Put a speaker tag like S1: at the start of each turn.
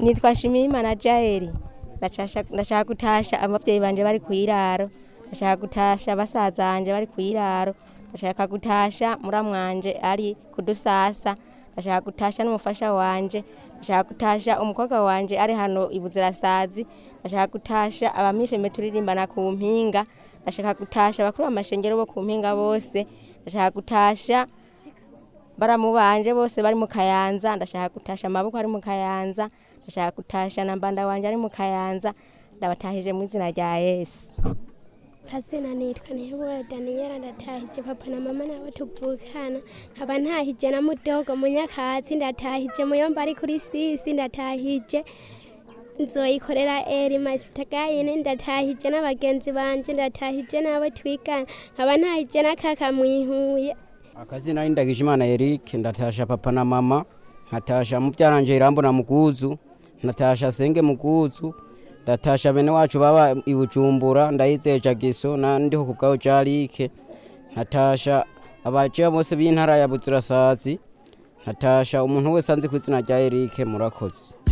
S1: nitwa Shimimana Jaeli Ndashasha- ndashaka gutasha abavyeyi banje bari kwiraro ndashaka gutasha basazanje bari kwiraro ndashaka gutasha muramwanje ari kudusasa ndashaka gutasha n'umufasha wanje ndashaka gutasha umukobwa wanje ari hano ibuzirasazi ndashaka gutasha abamifeme turirimbana ku mpinga ndashaka gutasha abakuru b'amashengero bo ku mpinga bose ndashaka gutasha baramu banje bose bari mu kayanza ndashaka gutasha amaboko ari mu kayanza ndashaka gutasha na mbanda wanje ari mu kayanza ndabatahije mu izina rya yesu
S2: Kazina nitwa Ntihebura Daniela ndatahije papa na mama nabo tuvukana nkaba ntahije na mudogo munyakatsi ndatahije muyomba ari kuri sisi ndatahije nzoyikorera eri masitagayine ndatahije n'abagenzi banje ndatahije n'abo twigana nkaba ntahije na kaka mwihuye
S3: akazina ni Ndagijimana Eric ndatasha papa na mama nkatasha mubyaranje Irambo na Muguzu natasha Senge Muguzu ndatasha bene wacu baba i Bujumbura ndayizeye Jagiso na ndiho kubwaho Jarike nkatasha abaje bose b'intara ya Buzirasazi nkatasha umuntu wese anzi ku izina rya Eric murakoze